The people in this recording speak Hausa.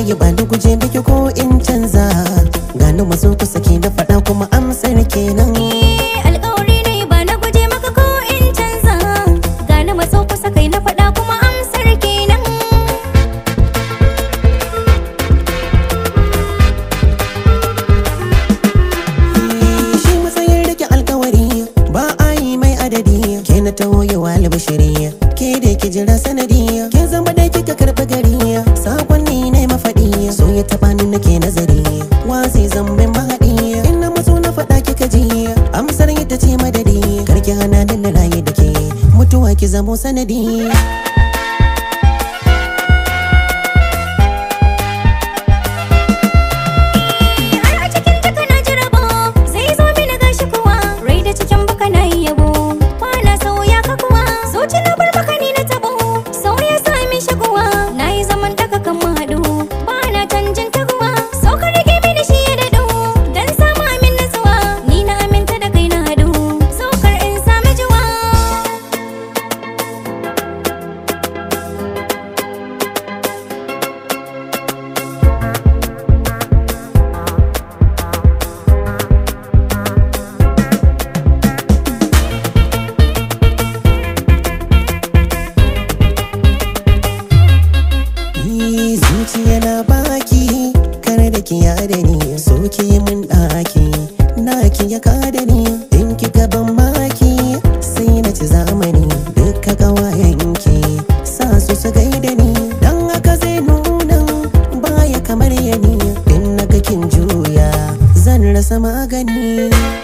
wallahi ba ni guje miki ko in canza gani maso kusa ke na faɗa kuma amsar kenan alƙawari ne ba na guje maka ko in canza gani maso kusa kai na faɗa kuma amsar kenan shi matsayin rike alkawari ba a yi mai adadi ke na taho yawa albashiri ke da ki jira sanadi ke zama da kika karɓi gari sakonni ne mafaɗi so ya taɓa ni nake nazari wasi zambin mahaɗi in na matso na faɗa kika ji amsar ita ce madadi karki hana ni na raye da ke mutuwa ki zamo sanadi har a cikin taka na ji rabo sai zo mini gashi kuwa rai da cikin baka na yi yabo kwana sauya ka kuwa zuci na bar maka ni na tabo sauya sa min shaguwa na yi zaman daga kan mu haɗu ba na canjin taguwa so ka rage mini shi ya daɗu dan samu amin nasuwa ni na aminta da kai na haɗu so kar in sami juwa Yi zuciya na baki kar da ki yada ni so ki yi min daki na ki ya kada ni in ki gaban maki sai na ci zamani duka kawayen ki sa su su gaida ni dan haka zai nuna baya kamar yani in na kin juya zan rasa magani